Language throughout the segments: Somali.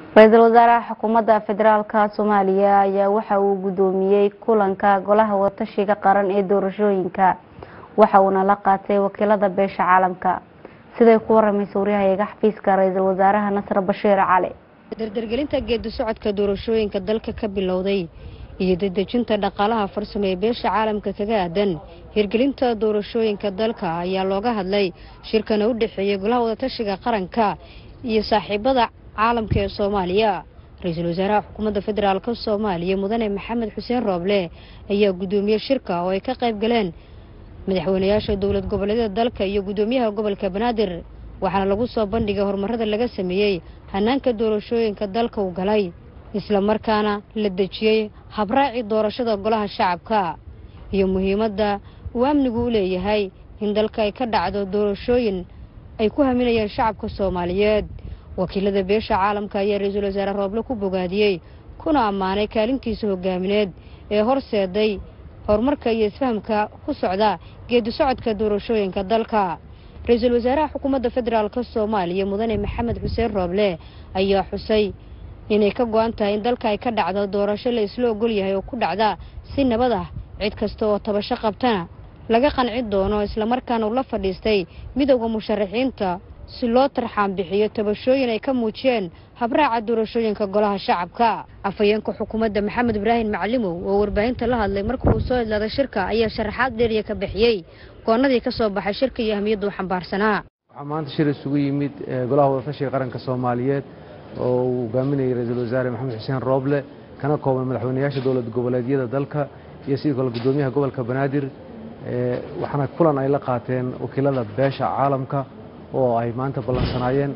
ra-iisul wasaaraha xukuumadda federaalka soomaaliya ayaa waxa uu gudoomiyey kulanka golaha watashiga qaran ee doorashooyinka waxa uuna la qaatay wakiilada beesha caalamka siday ku waramaysa waryahayaga xafiiska ra-iisul wasaaraha nasr bashiir cali dardargelinta geedi socodka doorashooyinka dalka ka bilowday iyo dedejinta dhaqaalaha farsamo ee beesha caalamka kaga aadan hirgelinta doorashooyinka dalka ayaa looga hadlay shirkana u dhexeeyay golaha wadatashiga qaranka iyo saaxiibada caalamka ee soomaaliya ra-iisul wasaaraha xukuumadda federaalk soomaaliya mudane maxamed xuseen rooble ayaa gudoomiyey shirka oo ay ka qayb galeen madaxweynayaasha dowlad goboleedyada dalka iyo gudoomiyaha gobolka banaadir waxaana lagu soo bandhigay horumarada laga sameeyey hanaanka doorashooyinka dalka u galay isla markaana la dejiyey habraaci doorashada golaha shacabka iyo muhiimadda uu amnigu u leeyahay in dalka ay ka dhacdo doorashooyin ay ku haminayaan shacabka soomaaliyeed wakiilada beesha caalamka ayaa ra-iisul wasaare rooble ku bogaadiyey kuna ammaanay kaalintiisa hogaamineed ee horseeday horumarka iyo isfahamka ku socda geedi socodka doorashooyinka dalka ra-iisul wasaaraha xukuumadda federaalk soomaaliya mudane maxamed xuseen rooble ayaa xusay inay ka go-an tahay in dalka ay ka dhacdo doorasho la isla ogol yahay oo ku dhacda si nabad ah cid kasta oo tabasho qabtana laga qanci doono islamarkaana uu la fadhiistay midowda musharaxiinta si loo tarxaan bixiyo tabashooyin ay ka muujiyeen habraaca doorashooyinka golaha shacabka afhayeenka xukuumadda maxamed ibraahim macalimow oo warbaahinta la hadlay marka uu soo idlaaday shirka ayaa sharaxaad dheeriya ka bixiyey goonadii ka soo baxay shirka iyo ahmiyadda u xambaarsanaa waxaa maanta shir isugu yimid golaha wadatashiga qaranka soomaaliyeed oo uu hogaaminayay ra-iisul wasaare maxamed xuseen rooble kana kooban madaxweynayaasha dowlad goboleedyada dalka iyo sidoo kale gudoomiyaha gobolka banaadir waxaana kulan ay la qaateen wakiilada beesha caalamka oo ay maanta ballansanaayeen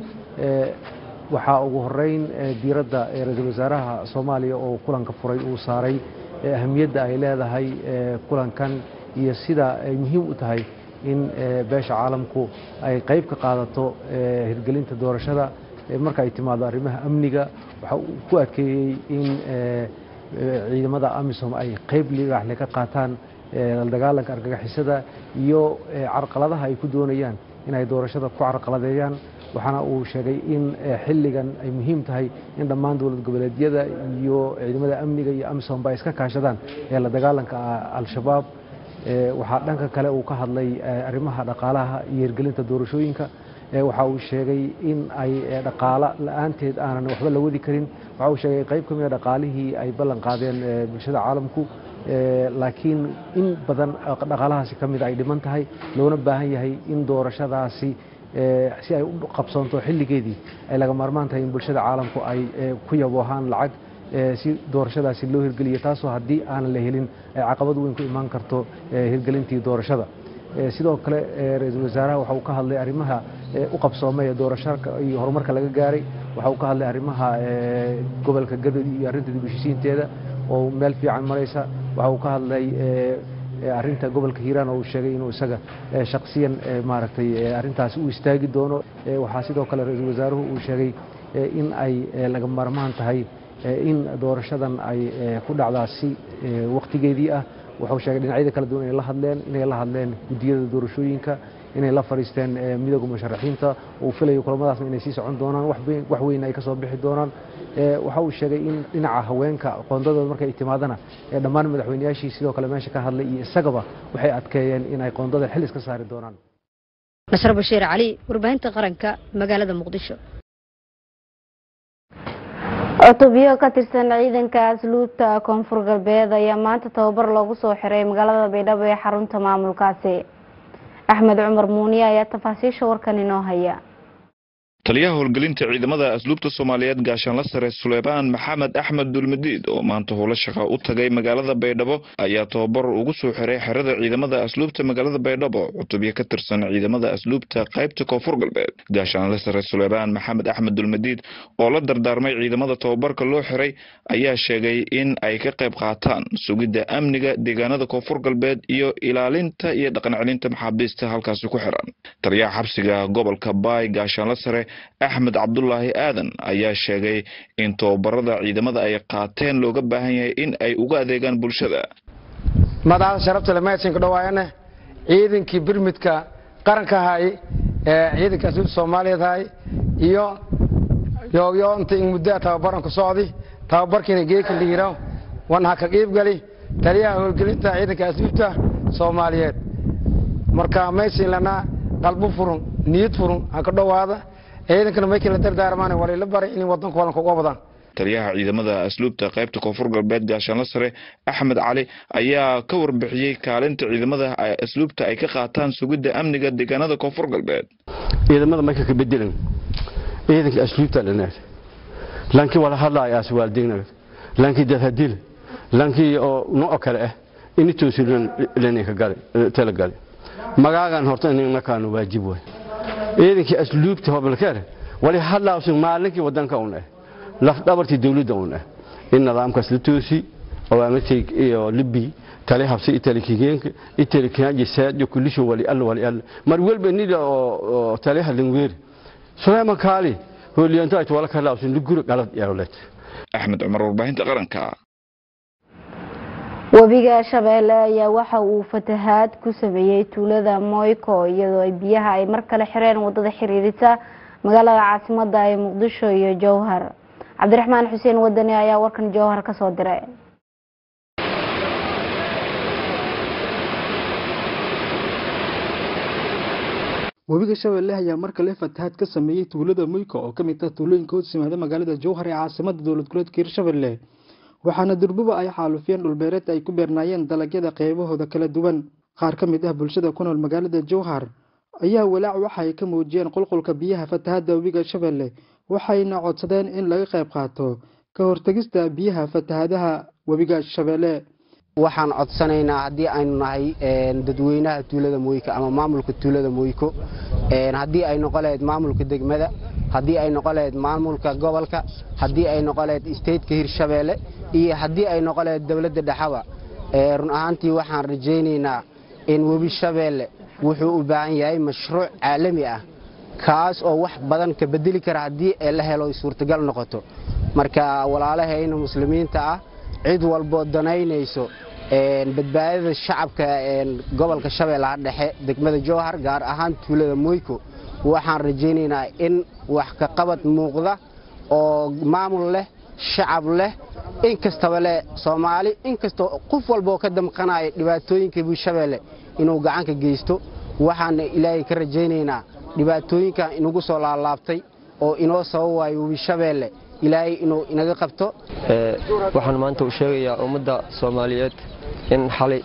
waxaa ugu horeyn diiradda ra-iisul wasaaraha soomaaliya oo kulanka furay uu saaray ahamiyadda ay leedahay kulankan iyo sida ay muhiim u tahay in beesha caalamku ay qayb ka qaadato hirgelinta doorashada marka ay timaado arrimaha amniga waxa uu ku adkeeyey in ciidamada amisom ay qayb ligaxle ka qaataan la dagaalanka argagixisada iyo carqaladaha ay ku doonayaan inay doorashada ku carqaladeeyaan waxaana uu sheegay in xilligan ay muhiim tahay in dhammaan dowlad goboleedyada iyo ciidamada amniga iyo amisomba ay iska kaashadaan ee la dagaalanka al-shabaab waxaa dhanka kale uu ka hadlay arrimaha dhaqaalaha iyo hirgelinta doorashooyinka waxa uu sheegay in ay dhaqaalo la-aanteed aanan waxba la wadi karin waxa uu sheegay qayb ka mida dhaqaalihii ay ballan qaadeen bulshada caalamku laakiin in badan dhaqaalahaasi ka mida ay dhiman tahay loona baahan yahay in doorashadaasi si ay u qabsoonto xilligeedii ay laga maarmaan tahay in bulshada caalamku ay ku yaboohaan lacag si doorashadaasi loo hirgeliyo taasoo haddii aanan la helin ay caqabad weyn ku imaan karto hirgelintii doorashada sidoo kale ra-iisul wasaaraha waxa uu ka hadlay arrimaha u qabsoomay ee doorashaka iyo horumarka laga gaaray waxa uu ka hadlay arrimaha gobolka gadod iyo arrinta dib u heshiisiinteeda oo meel fiican maraysa waxa uu ka hadlay arrinta gobolka hiiraan oo uu sheegay inuu isaga shaksiyan maaragtay arrintaasi u istaagi doono waxaa sidoo kale ra-iisul wasaaruhu uu sheegay in ay laga maarmaan tahay in doorashadan ay ku dhacdaa si wakhtigeedii ah wuxuu sheegay dhinacyada kala duwan inay la hadleen inay la hadleen guddiyada doorashooyinka inay la fadhiisteen midowga musharaxiinta uu filayo kulamadaasna inay sii socon doonaan wax weyn ay ka soo bixi doonaan waxa uu sheegay in dhinaca haweenka qoondadooda markay timaadana dhammaan madaxweynayaashii sidoo kale meesha ka hadlay iyo isagaba waxay adkeeyeen in ay qoondada xil iska saari doonaan nasr bashiir cali warbaahinta qaranka magaalada muqdisho cutubyo ka tirsan ciidanka asluubta koonfur galbeed ayaa maanta tababar loogu soo xiray magaalada baydhabo ee xarunta maamulkaasi axmed cumar muuniye ayaa tafaasiisha warkan inoo haya taliyaha howlgelinta ciidamada asluubta soomaaliyeed gaashaanla sare suleymaan maxamed axmed dulmadiid oo maanta howlo shaqa u tagay magaalada baydhabo ayaa tababar ugu soo xiray xerada ciidamada asluubta magaalada baydhabo cutubyo ka tirsan ciidamada asluubta qaybta koonfur galbeed gaashaanla sare suleymaan maxamed axmed dulmadiid oo la dardaarmay ciidamada tababarka loo xiray ayaa sheegay in ay ka qayb qaataan sugidda amniga deegaanada koonfur galbeed iyo ilaalinta iyo dhaqan celinta maxaabiista halkaasi ku xiran taliyaha xabsiga gobolka baay gaashaanla sare axmed cabdulaahi aadan ayaa sheegay in tababarada ciidamada ay qaateen looga baahan yahay in ay uga adeegaan bulshada madaxda sharafta le meedsanka dhawaayane ciidankii birmidka qaranka ahay ee ciidanka asluubta soomaaliyeed ahay iyo yoogyo inta in muddaa tababaran ku socdi tababarkiina geeka liiraw wan ha ka qiibgali taliyaha howlgelinta ciidanka asluubta soomaaliyeed marka maysin lanaa qalbu furun niyad furun ha ka dhowaada ciidankana maykii la dardaarmaan walila baray in wadanka walanka uga wadaan taliyaha ciidamada asluubta qaybta koonfur galbeed gaashaanla sare axmed cali ayaa ka warbixiyey kaalinta ciidamada asluubta ay ka qaataan sugidda amniga deegaanada koonfur galbeed ciidamada marka ka bedelan ciidanka asluubta dhanaad laakiin wala hadlaaya aswaaldegnagad laakiin dadhadil laakiin oo nooc kale ah initoosilan leninka gale tala gale magaagan horta in markaanu waajib way ciidankii asluubta hobalkeer wali hadlaawsan maalinkii wadanka un ah lafdhabartii dawladda un ah in nidaamkaas la toosi awaamirtay iyo libi tali habsi itali kigeenka itali kaaji saajo kulisho wali alla wali alla mar walba nida oo tali halin weer suleyman kaali hooliyanta ay wala kala usun luguro galad yarolet axmed cumar warbaahinta qaranka webiga shabeelle ayaa waxa uu fatahaad ku sameeyey tuulada moyko iyadoo ay biyaha ay mar kale xireen wadada xiriirisa magaalada caasimada ee muqdisho iyo jowhar cabdiraxmaan xuseen wadani ayaa warkan jowhar ka soo diray webiga shabeelle ayaa mar kale fatahaad ka sameeyey tuulada moyko oo ka mid ah tuulooyinka hoos yimaada magaalada jowhar ee caasimada dowlad goboleedka hirshabelle waxaana durbuba ay xaalufiyeen dhulbeereed ay ku beernaayeen dalagyada qeybahooda kala duwan qaar ka mid ah bulshada ku nool magaalada jowhar ayaa walaac waxa ay ka muujiyeen qulqulka biyaha fatahaadda webiga shabeelle waxayna codsadeen in laga qayb qaato ka hortegista biyaha fatahaadaha webiga shabeelle waxaan codsanaynaa haddii aynu nahay dadweynaha tuulada moyko ama maamulka tuulada moyko haddii ay noqon lahayd maamulka degmada haddii ay noqon lahayd maamulka gobolka haddii ay noqon lahayd stateka hirshabeelle iyo haddii ay noqon lahayd dowladda dhexaba run ahaantii waxaan rajaynaynaa in webi shabeelle wuxuu u baahan yahay mashruuc caalami ah kaas oo wax badan ka bedeli kara haddii la helo suurtagal noqoto marka walaalahayna muslimiinta ah cid walboo danaynayso badbaadada shacabka gobolka shabeellaha dhexe degmada jowhar gaar ahaan tuulada moyko waxaan rajaynaynaa in wax ka qabad muuqda oo maamul leh shacab leh in kastaba leh soomaali inkastoo qof walbaoo ka damqanaya dhibaatooyinka buushabeelle inuu gacanka geysto waxaana ilaahay ka rajaynaynaa dhibaatooyinkan inagu soo laalaabtay oo inoo sabab waayo webishabeelle ilaahay inuu inaga qabto waxaan maanta u sheegayaa ummadda soomaaliyeed in xalay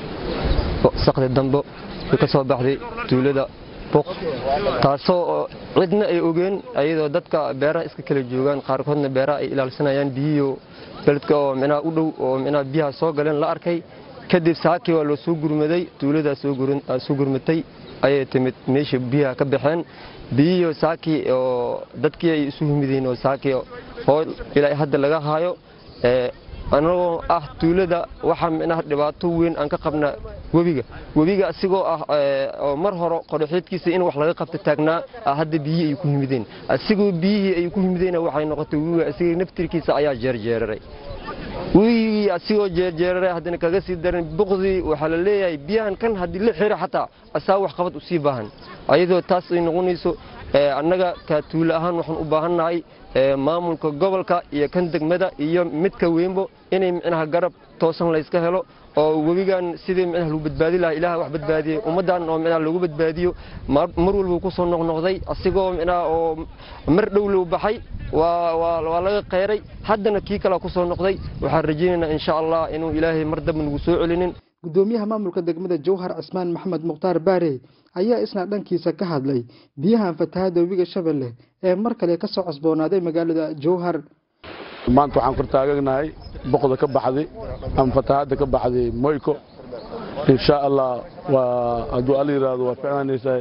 sakdi dambo ay ka soo baxday tuulada buq taasoo cidna ay ogeen ayadoo dadka beeraha iska kala joogaan qaarkoodna beeraha ay ilaalsanayaan biyihiio beledka oo micnaha u dhow oo micnaha biyaha soo galeen la arkay kadib saakii waa loo soo gurmaday tuuladaa soo gurmatay ayay timid meesha biyaha ka baxeen biyihiio saakii oo dadkii ay isu humideen oo saakii hool ilaa hadda laga haayo anagoo ah tuulada waxaa micnaha dhibaato weyn aan ka qabna webiga webiga asigoo ah oo mar hore qodhoxeedkiisa in wax laga qabta taagnaa hadda biyihii ay ku yimideen asigoo biyihii ay ku yimideen waxay noqotay webiga asiga naftirkiisa ayaa jeerjeeraray webigii asigoo jeerjeeraray haddana kaga sii daran buqdii waxaa la leeyahay biyahan kan haddii la xiro xataa asaa wax qabad usii baahan ayadoo taas ay noqonayso annaga ka tuulo ahaan waxaan u baahannahay maamulka gobolka iyo kan degmada iyo midka weynbo inay micnaha garab toosan layska helo oo webigan sidii micnaha lagu badbaadi lahaa ilaah wax badbaadiyey ummaddan oo micnaha lagu badbaadiyo mar walbuu ku soo noqnoqday asigoo micnaha oo mar dhow lou baxay waa laga qeyray haddana kii kalea ku soo noqday waxaan rajaynaynaa insha allah inuu ilaahay mar damba nagu soo celinin gudoomiyaha maamulka degmada jowhar cismaan maxamed mukhtaar baare ayaa isna dhankiisa ka hadlay biyahan fatahaadda webiga shabeelle ee mar kale ka soo cosboonaaday magaalada jowhar maanta waxaan kor taaganahay boqda ka baxday ama fatahaadda ka baxday moyko insha allah waa hadduu alla yidhaahdo waa ficnaanaysaa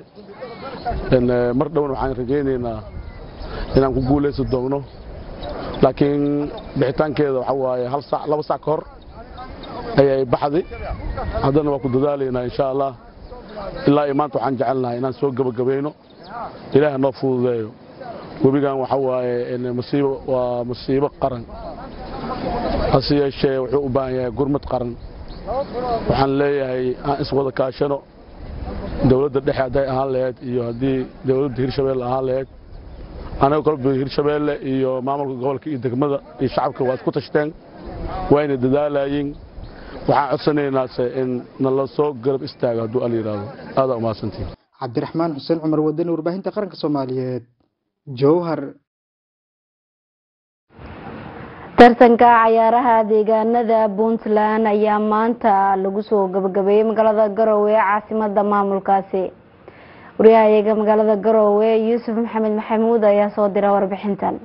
mar dhowna waxaan rajaynaynaa inaan ku guulaysan doogno laakiin bixitaankeeda waxa waaye hal sac laba sac ka hor ayay baxday haddana waa ku dadaalaynaa insha allah ilaa iyo maanta waxaan jecelnahay inaan soo gebagabayno ilaaha noo fududeeyo webigan waxa waaye masiibo waa masiibo qaran hase yeeshee wuxuu u baahan yahay gurmad qaran waxaan leeyahay aan iswada kaashano dowladda dhexe hadday ahaan lahayd iyo haddii dowladda hirshabelle ahaan lahayd anaga kolba hirshabeelle iyo maamulka gobolka iyo degmada iyo shacabka waa isku tashteen wayna dadaalayeen waxaan codsanaynaa in nala soo garab istaago hadduu al yidhaahdo aadaa umahadsantihin cabdiraxmaan xuseen cumar wadani warbaahinta qaranka soomaaliyeed jowhar tartanka cayaaraha deegaanada puntland ayaa maanta lagu soo gabagabeeyey magaalada garowe ee caasimada maamulkaasi wariyahayaga magaalada garowe yuusuf maxamed maxamuud ayaa soo dira warbixintan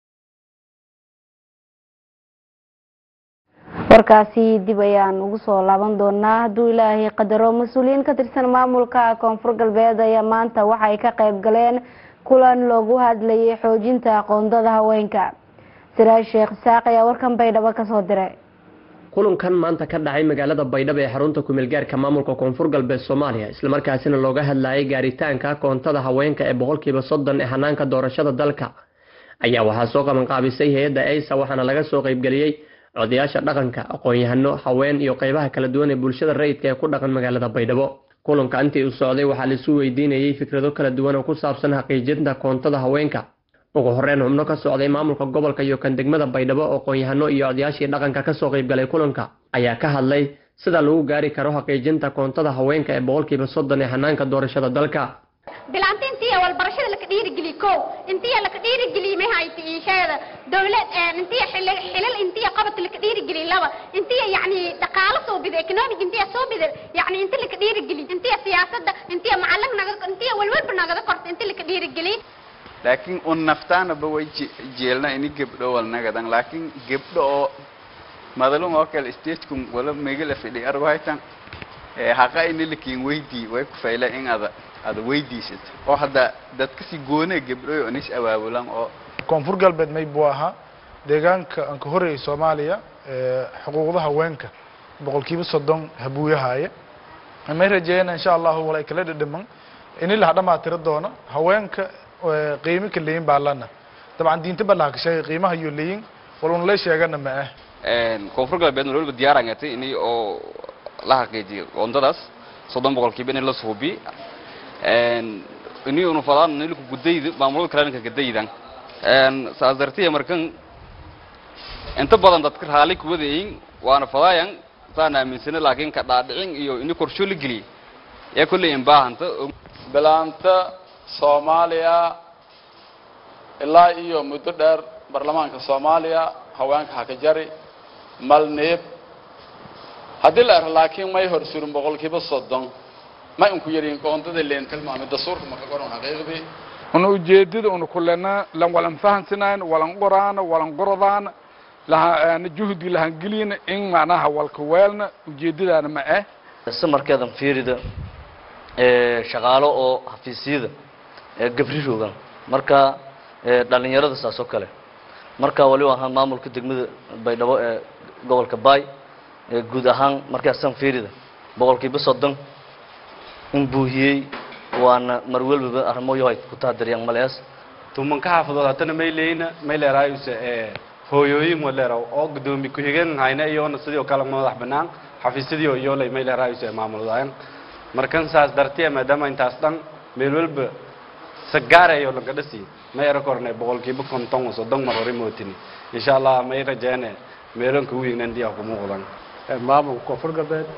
warkaasi dib ayaan ugu soo laaban doonaa hadduu ilaahay qadaro mas-uuliyiin ka tirsan maamulka koonfur galbeed ayaa maanta waxay ka qayb galeen kulan loogu hadlayay xoojinta aqoondada haweenka siraaj sheekh isaaq ayaa warkan baydhabo kasoo diray kulankan maanta ka dhacay magaalada baydhabo ee xarunta kumeelgaarka maamulka koonfur galbeed soomaaliya islamarkaasina looga hadlayay gaaritaanka koontada haweenka ee boqolkiiba soddon ee hanaanka doorashada dalka ayaa waxaa soo qabanqaabisay hay-adda eysa waxaana laga soo qaybgeliyey codayaasha dhaqanka aqoon-yahano haween iyo qeybaha kala duwan ee bulshada rayidka ee ku dhaqan magaalada baydhabo kulanka intii uu socday waxaa laisu weydiinayey fikrado kala duwan oo ku saabsan xaqiijinta koontada haweenka ugu horeyn xubno ka socday maamulka gobolka iyo kan degmada baydhabo aqoon-yahano iyo odayaashii dhaqanka kasoo qaybgalay kulanka ayaa ka hadlay sida lagu gaari karo xaqiijinta koontada haweenka ee boqolkiiba soddon ee hanaanka doorashada dalka bilaanta intii walbarashada laka dhiirigeliy ko intii laka dhiirigeliy mahayta iisheeda dowlad intii xilal intii qabad laka dhiirigeliy laba intii yani dhaqaalo soo bida economic intii soo bida yani intii laka dhiirigeliy intii siyaasada intii macalin naga intii walwalba nagada korta intii laka dhiirigeliy laakiin un naftaanaba way jeelna ini gebdho walnagadan laakiin gebdho oo madalun oo kale statekun wala megala fidhi arwaytan haqa ini lakin weydii way ku fayla in ada ada weydiisato oo hadda dadka si goone gebdhoy oo nis awaabulan oo koonfur galbeed may buu ahaa deegaanka aan ka horreeyay soomaaliya xuquuqda haweenka boqolkiiba soddon habuuyahaaya may rajeeyana insha allahu walay kala dhadhaman ini laha dhamaatira doono haweenka qiimo ka leeyin baa lana dabcan diinta baa ka sheegay qiimaha iyo leeyin waluna la sheegana ma ah koonfur galbeed waliba diyaaraan gatay ini oo la xaqiijiyo qoondadaas soddon boqolkiiba in la suubi ini unu fadaan nilku gudayda maamulada kaleanka gadaydan saas dartiya markan inta badan dadka raali kuwadayin waana fadaayan saan aaminsana laakiin ka dhaadhicin iyo ini korsho la geliyay ee kolley in baahanta bilaanta soomaaliya ilaa iyo muddo dheer baarlamaanka soomaaliya haweenka haka jari malneeb haddii la ero laakiin may hor surin boqolkiiba soddon ma inku yarin qoondada leen tilmaamay dastuurka maka qoran xaqiiqdii una ujeedada una kulena lan walan fahansanayn walan qoraan walan qorodaan laha juhdi lahan gelina in macnaha walka weelna ujeedadaana ma ah samarkeedan fiirida ee shaqaalo oo xafiisyada ee gabri roogan marka ee dhalinyarada saas oo kale marka waliba ahaan maamulka degmada baydhabo ee gobolka baay ee guud ahaan markaasan fiirida boqolkiiba soddon in buuhiyey waana mar walbaba arrimoyo ay ku tahadariyaan malees tumanka xaafadood haddana may leeyna may leeraayuse ee hooyooyin waleeraw oo gudoomi ku-xigeen hayna iyoona sidii oo kale madax banaan xafiisyadii oo iyoolay may leeraayuse maamuldayan markan saas dartiya maadaama intaas dhan meel walba sagaarayo laga dhasi may era korne boqolkiiba konton oo soddon mar hore mootini insha allah may rajeene meelanka wiignan diya ku muuqdan maamulka koonfur galbeed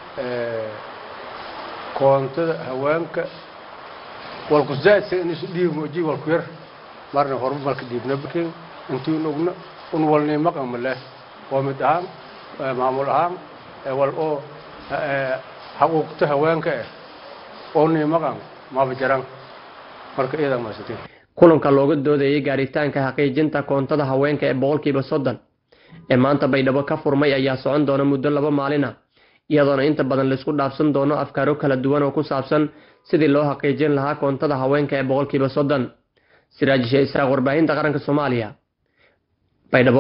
koontada haweenka walku zaadsa in isu dhiib mooji walku yar marna horba malka dhiibna bakin intii nugna un walni maqama leh waa mid ahaan maamul ahaan wal oo xaquuqta haweenka ah oo ni maqan maba jaran marka iyadaa maasatiin kulanka looga doodayay gaaritaanka xaqiijinta koontada haweenka ee boqolkiiba soddon ee maanta baydhabo ka furmay ayaa socon doona muddo laba maalin ah iyadoona inta badan laisku dhaafsan doono afkaaro kala duwan oo ku saabsan sidii loo xaqiijin lahaa koontada haweenka ee boqolkiiba soddon siraajishe isaaq warbaahinta qaranka soomaaliya baydhabo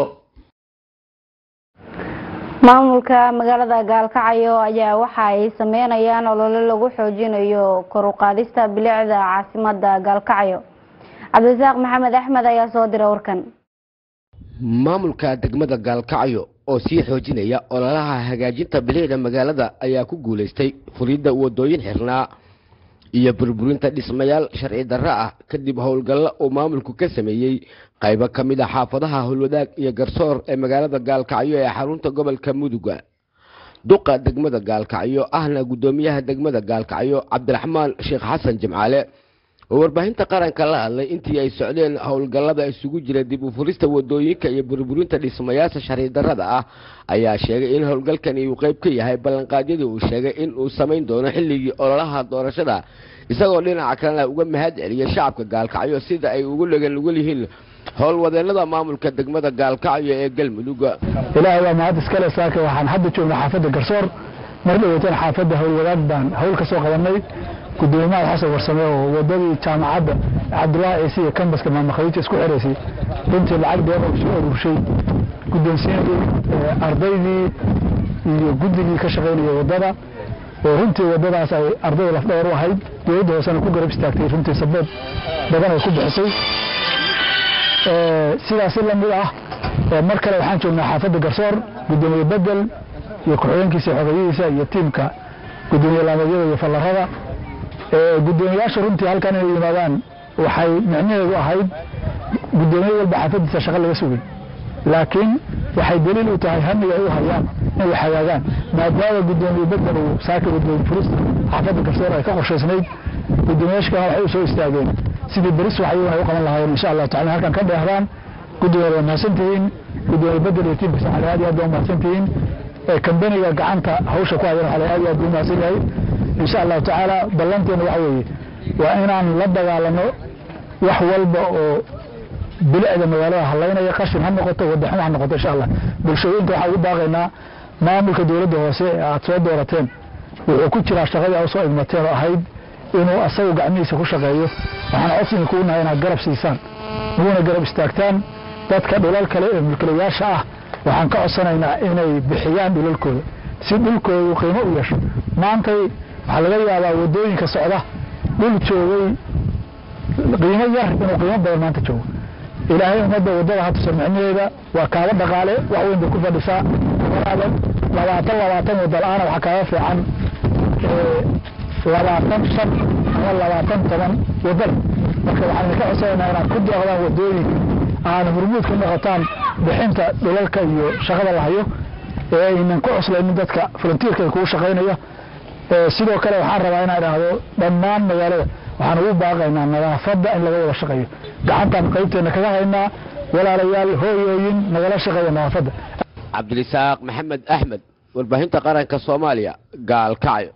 maamulka magaalada gaalkacyo ayaa waxa ay sameynayaan olole lagu xoojinayo kor u qaadista bilicda caasimada gaalkacyo cabdirasaaq maxamed axmed ayaa soo dira warkan maamulka degmada gaalkacyo oo sii xoojinaya ololaha hagaajinta bilicda magaalada ayaa ku guulaystay fulidda wadooyin xirnaa iyo burburinta dhismayaal sharci darro ah kadib howlgallo uu maamulku ka sameeyey qaybo ka mid a xaafadaha howlwadaag iyo garsoor ee magaalada gaalkacyo ee xarunta gobolka muduga duqa degmada gaalkacyo ahna guddoomiyaha degmada gaalkacyo cabdiraxmaan sheekh xasan jimcaale oo warbaahinta qaranka la hadlay intii ay socdeen howlgallada isugu jira dib u furista wadooyinka iyo burburinta dhismayaasha sharci darrada ah ayaa sheegay in howlgalkani uu qayb ka yahay ballanqaadyadii uu sheegay in uu samayn doono xilligii ololaha doorashada isagoo dhinaca kalena uga mahad celiyay shacabka gaalkacyo sida ay ugu dhegan nugul yihiin howlwadeennada maamulka degmada gaalkacyo ee galmudug ilaahay waa mahad iskale saaka waxaan hadda joognaa xaafadda garsoor mar dhaweytan xaafadda howlwadaag baan hawl ka soo qabanay gudoomiyaha xasan warsame oo wadadii jaamacadda cabdullaahi ciise iyo kambaska maamakhadiija isku xiraysay runtii lacag dheer oo soo aruurshay guddoonsiinadii ardaydii iyo guddigii ka shaqaynaya wadada oo runtii wadadaas ay ardayda lafdhawar u ahayd dowladda hoosena ku garab istaagtay runtii sabood badan ay ku bixisay sidaasi lamid ah mar kale waxaan joognaa xaafadda garsoor gudoomiye bedel iyo ku-xigeenkiisa xogeyihiisa iyo tiimka gudoomiye laameedyada iyo fallarada gudoomiyaasha runtii halkan inay yimaadaan waxay micnaheedu ahayd gudoomiye walba xaafadiisa shaqo laga sugay laakiin waxay daliil u tahay hamiga ay u hayaan inay hagaagaan maadaama gudoomiye bedel uu saaka gudoomiye furista xaafadda garsoor ay ka qorshaysnayd gudoomiyaasha kalena waxay u soo istaageen sidii beris waxay ay u qaban lahaayeen insha allahu tacala halkan ka dheehdaan gudoomiye waa mahadsantihiin gudoomiye bedel iyo tiimkiisa waxay aad iyo aad waa mahadsantihiin kambaniga gacanta hawsha ku hayan waxaa aad iyo aad u mahadsan yahay insha allahu tacaala ballanteena waxa weeye waa inaan la dagaalano wax walba oo bilicda magaalada halaynaya qashin ha noqoto wadaxum ha noqoto insha allah bulshooyinka waxaan ugu baaqaynaa maamulka dowladda hoose ee aad soo doorateen wuxuu ku jiraa shaqadii aad soo idmateen oo ahayd inuu asagu gacmihiisa ku shaqeeyo waxaan codsiga kugu nahay inaad garab siisaan uguna garab istaagtaan dadka dhulal kale ee mulkilayaasha ah waxaan ka codsanaynaa inay bixiyaan dhulalkooda si dhulkoodu qiimo u yeesho maantay waxaa laga yaabaa wadooyinka socda dhul joogay qiimo yar inuu qiimo badan maanta joogo ilaahay ummadda wadada ha tusa micnaheeda waa kaaba dhaqaale wax weyn bay ku fadhisaa walaaban labaatan labaatan wada la-aana waxaa kaaga fiican labaatan shan ama labaatan toban wadada marka waxaan ka codsanaynaa inaad ku deeqdaan wadooyinka aana murmuud ka noqotaan bixinta dhulalka iyo shaqada la hayo ee aynan ku cuslaynin dadka volunteerka kugu shaqaynaya sidoo kale waxaan rabaa inaan idhaahdo dhammaan magaalada waxaan ugu baaqaynaa nadaafadda in laga wada shaqeeyo gacantaan qaybteena kaga haynaa walaalayaal hooyooyin nagala shaqeeya nadaafadda cabdirisaaq maxamed axmed warbaahinta qaranka soomaaliya gaalkacyo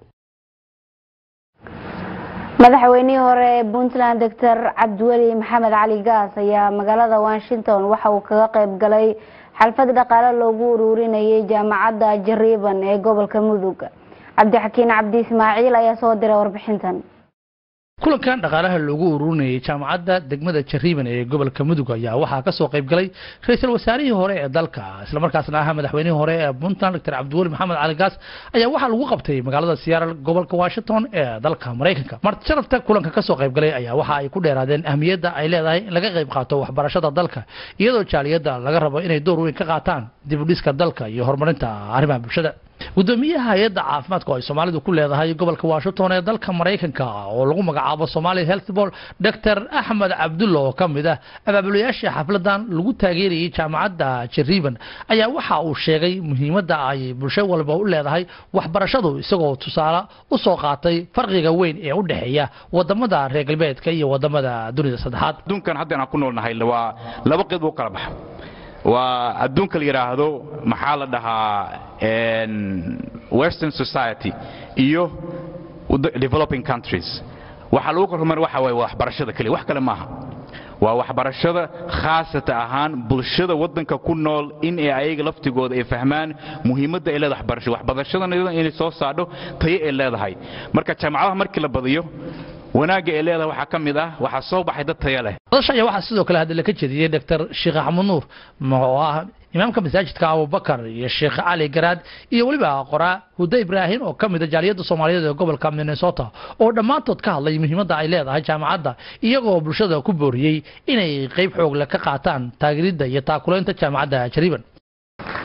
madaxweynihii hore ee puntland doctor cabdiweli maxamed cali gaas ayaa magaalada washington waxa uu kaga qayb galay xalfad dhaqaale loogu ururinayay jaamacadda jariiban ee gobolka mudug cabdixakiin cabdi ismaaciil ayaa soo diray warbixintan kulankan dhaqaalaha loogu ururinayay jaamacadda degmada jariiban ee gobolka mudug ayaa waxaa kasoo qayb galay ra-iisul wasaarihii hore ee dalka islamarkaasna ahaa madaxweynihii hore ee puntland doctor cabdiweli maxamed cali gaas ayaa waxaa lagu qabtay magaalada siyaaral gobolka washington ee dalka maraykanka marti sharafta kulanka kasoo qayb galay ayaa waxa ay ku dheeraadeen ahmiyadda ay leedahay in laga qayb qaato waxbarashada dalka iyadoo jaaliyadda laga rabo inay door weyn ka qaataan dib u dhiska dalka iyo horumarinta arrimaha bulshada gudoomiyaha hay-adda caafimaadka oo ay soomaalidu ku leedahay gobolka washington ee dalka maraykanka oo lagu magacaabo somali health board dr axmed cabdulla oo ka mid ah abaabulayaashii xafladan lagu taageerayay jaamacadda jariiban ayaa waxa uu sheegay muhiimadda ay bulsho walba u leedahay waxbarashadu isagoo tusaale u soo qaatay farqiga weyn ee u dhexeeya wadamada reer galbeedka iyo wadamada dunida saddexaad adduunkan hadda aan ku noolnahay waa laba qeyb u kala baxa waa adduunka la yidhaahdo maxaa la dhahaa western society iyo developing countries waxaa lagu kormar waxa waye waxbarashada keliya wax kale maaha waa waxbarashada khaasata ahaan bulshada waddanka ku nool in ay ayaga laftigooda ay fahmaan muhiimadda ay leedahay waxbarasho waxbarashadana inay soo saadho tayo ay leedahay marka jaamacadaha markii la badiyo wanaagga ay leedahay waxaa ka mid ah waxaa soo baxay dad taya leh madasha ayaa waxaa sidoo kale hadda ka jeediyey doctor sheekh axmed nuur oo ah imaamka masaajidka abubakar iyo sheekh cali garaad iyo weliba qoraa huda ibraahim oo ka mid a jaaliyadda soomaaliyeed ee gobolka minnesota oo dhammaantood ka hadlay muhiimadda ay leedahay jaamacadda iyagoo bulshada ku booriyey inay qayb xoogle ka qaataan taageeridda iyo taakulaynta jaamacadda jariiban mar kasta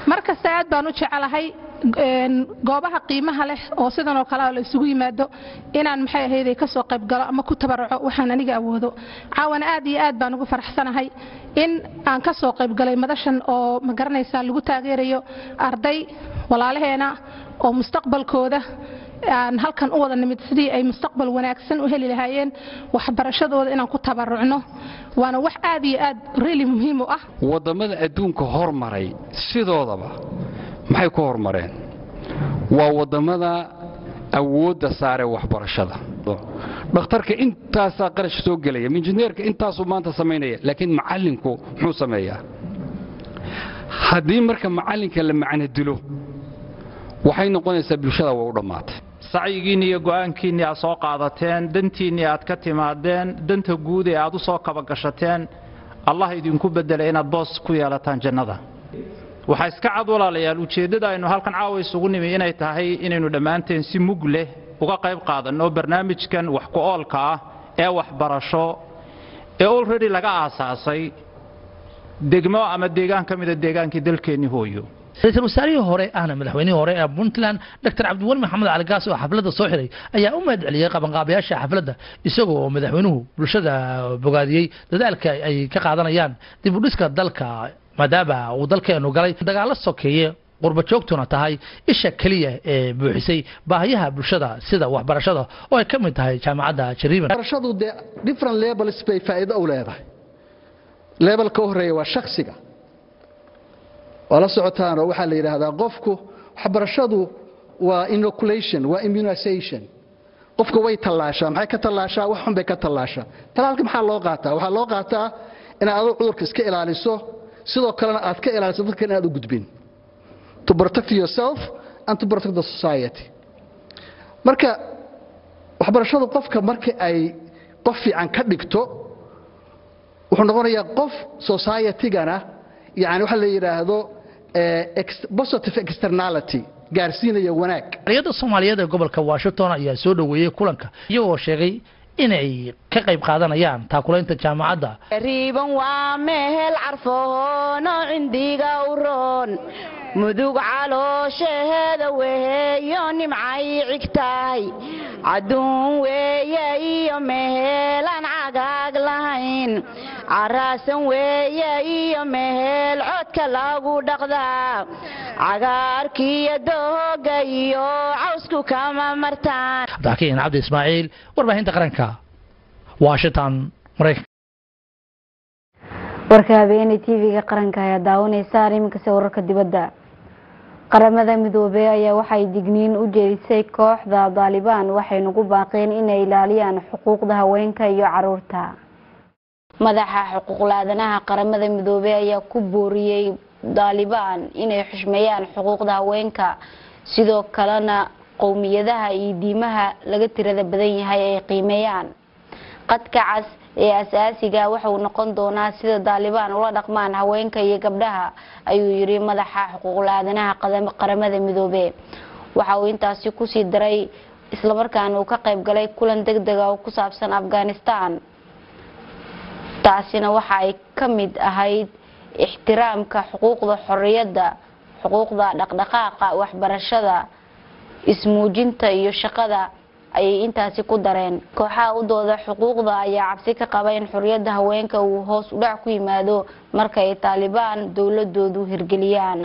horta aad baan u jecelahay een, goobaha qiimaha leh oo sidan oo kale ah la isugu yimaado inaan maxay ahayday ka soo qayb galo ama ku tabaraco waxaan aniga awoodo caawana aad iyo aad baan ugu faraxsanahay in aan ka soo qayb galay madashan oo ma garanaysaa lagu taageerayo arday walaalaheena oo mustaqbalkooda aan halkan u wada nimid sidii ay mustaqbal wanaagsan u heli lahaayeen waxbarashadooda inaan ku tabarucno waana wax aad iyo aad really muhiim u ah waddamada adduunka hormaray sidoodaba maxay ku hormareen waa waddamada awoodda saare waxbarashada dhakhtarka intaasaa qarash soo gelaya injineerka intaasuu maanta samaynaya laakiin macallinku muxuu sameeyaa haddii marka macallinka la macno dilo waxay noqonaysaa bulshada way u dhammaatay sacyigiinni iyo go'aankiinni aad soo qaadateen dantiinni aad ka timaadeen danta guud ee aad u soo kabagashateen allah idinku beddelay inaad boos ku yeelataan jannada waxaa iska cad walaalayaal ujeeddada aynu halkan caawa isugu nimi inay tahay inaynu dhammaanteen si mug leh uga qayb qaadanno barnaamijkan wax ku oolka ah ee waxbarasho ee olredy laga aasaasay degmo ama deegaan ka mida deegaankii dalkeenni hooyo ra-iisul wasaarihii hore ahna madaxweynihii hore ee puntland dr cabdiweli maxamed cali gaas oo xafladda soo xiray ayaa u mahad celiyey qabanqaabayaasha xafladda isagoo oo madaxweynuhu bulshada bogaadiyey dadaalka ay ka qaadanayaan dib u dhiska dalka maadaama uu dalkeenu galay dagaallo sokeeye qurba joogtuna tahay isha keliya ee buuxisay baahiyaha bulshada sida waxbarashada oo ay ka mid tahay jaamacadda jariiban barashadu dee different levels bay faa'iido u leedahay levelka u horeeya waa shakhsiga waa la socotaan oo waxaa la yidhaahdaa qofku waxbarashadu waa inoculation waa immunization qofka way tallaashaa maxay ka tallaashaa wax xun bay ka tallaashaa talaalka maxaa loo qaataa waxaa loo qaataa inaad aduu cudurka iska ilaaliso sidoo kalena aad ka ilaaliso dadka inaad u gudbin to protect yourself and to protect the society marka waxbarashadu qofka marka ay qof fiican ka dhigto wuxuu noqonayaa qof society-gana yani waxa la yidhaahdo positive externality gaarsiinaya wanaag xorriyadda soomaaliyeed ee gobolka washington ayaa soo dhoweeyey kulanka iyagoo sheegay inay ka qayb qaadanayaan taakulaynta jaamacadda riiban waa mehel carfoono cindiga u roon mudug calooshaheeda weheeyo nimcay cigtahay cadduun weeye iyo meheelaan cagaag lahayn caraasan weeye iyo meheel codka lagu dhaqdaa cagaarkiiyo dooga iyo cawsku kama martaan abdixakiin cabdi ismaaciil warbaahinta qaranka washington maraykanka warka habeeney tv-ga qaranka ayaa daawanaysaan iminkase wararka dibadda qaramada midoobey ayaa waxay digniin u jeedisay kooxda daalibaan waxayna ku baaqeen inay ilaaliyaan xuquuqda haweenka iyo caruurta madaxa xuquuqlaadanaha qaramada midoobey ayaa ku booriyey daalibaan inay xushmeeyaan xuquuqda haweenka sidoo kalena qowmiyadaha iyo diimaha laga tirada badan yahay ay qiimeeyaan qadka cas ee asaasiga waxauu noqon doonaa sida daalibaan ula dhaqmaan haweenka iyo gabdhaha ayuu yiri madaxa xuquuqla-aadanaha qaramada midoobe waxa uu intaasi kusii daray islamarkaana uu ka qayb galay kulan deg dega oo ku saabsan afghanistan taasina waxa ay ka mid ahayd ixtiraamka xuquuqda xoriyadda xuquuqda dhaqdhaqaaqa waxbarashada ismuujinta iyo shaqada ayay intaasi ku dareen kooxaha u dooda xuquuqda ayaa cabsi ka qaba in xoriyadda haweenka uu hoos u dhac ku yimaado marka ay taalibaan dowladoodu hirgeliyaan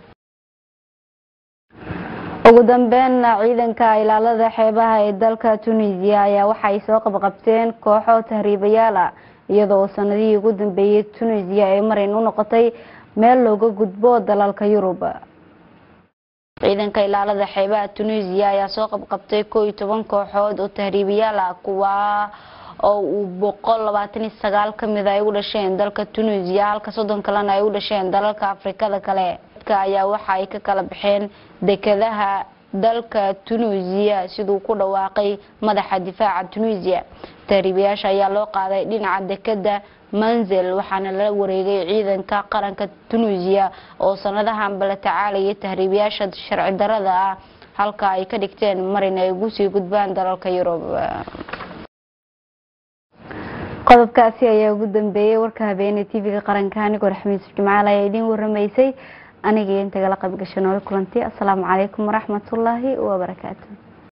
ugu dambeynna ciidanka ilaalada xeebaha ee dalka tunisiya ayaa waxay soo qabqabteen kooxo tahriibayaal ah iyadoo sanadihii ugu dambeeyey tunisiya ay marin u noqotay meel looga gudbo dalalka yurub ciidanka ilaalada xeebaha tunisiya ayaa soo qabqabtay koo iyo toban kooxood oo tahriibayaal ah kuwa oo uu boqol labaatan iyo sagaal kamid ay u dhasheen dalka tunisiya halka soddon kalena ay u dhasheen dalalka afrikada kale dadka ayaa waxa ay ka kala baxeen dekadaha dalka tunisiya siduu ku dhawaaqay madaxa difaaca tunisiya tahriibayaasha ayaa loo qaaday dhinaca dekada manzel waxaana la wareegay ciidanka qaranka tunisiya oo sanadahanba la tacaalayay tahriibayaasha sharci darada ah halka ay ka dhigteen marin ay ugu sii gudbaan dalalka yurub qodobkaasi ayaa ugu dambeeyey warka habeeney tv-ga qaranka anigoo raxmiis jimcaal ayaa idiin waramaysay aniga iyo intagala qayb gashay nooli kulanti asalaamu calaykum waraxmatullaahi wabarakaatu